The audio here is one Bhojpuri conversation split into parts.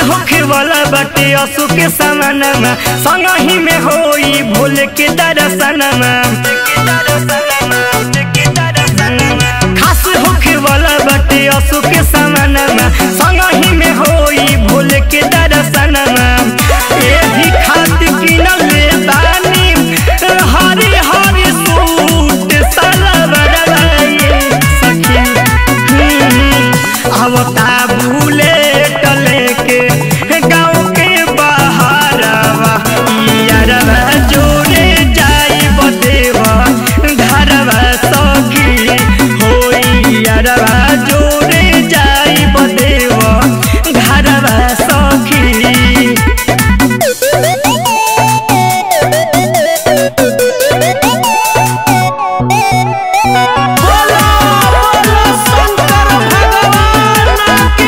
होखे वाला बाटे असु के समानमा संगही में होई भूल के दर्शनमा खास होखे वाला बाटे असु के समानमा संगही में होई भूल के दर्शनमा एही खातिर किनल ले बानी हरी हरी सूट सलवार सखी आवता बुलेट लेके गाँव के बाहरवा यारवा जोड़े जाई बदेवा घरवा सखी होई यारवा जोड़े जाई बदेवा घरवा सखी बोलो बोलो शंकर भगवान की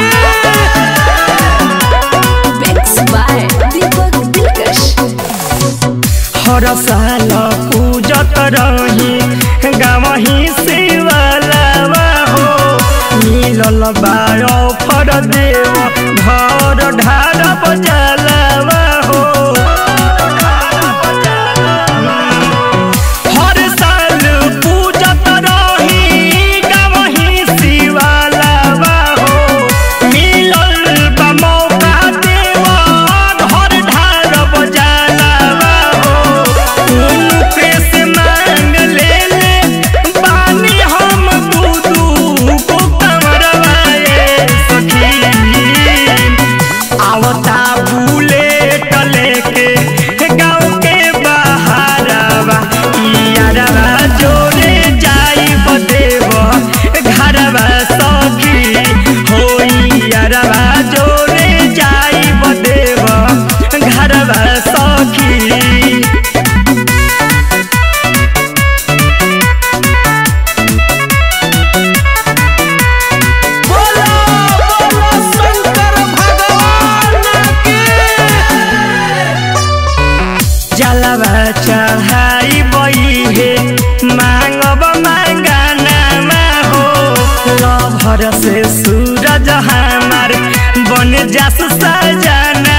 Mix by Deepak Dilkash. हर साल पूजत रही गावही शिवलावा हो मिलल बायो फर देव घर ढार बजलावा हो हर साल पूजत रही गावही शिवलावा हो मिलल बा मौका देवा घर ढार बजलावा हो उनके से मांग ले ले बानी हम दू दू को कमरवाए सखी आवता बुलेट लेके गाँव के बाहरवा यारवा जोड़े जाई बदेव घरवा सखी होई यारवा जोड़े जाई बदेव घरवा सखी बोलो बोलो शंकर भगवान की जलवा चढ़ाई बई हे मांगब मांगाना हो लभर से सूरज हमार बन जास सजाना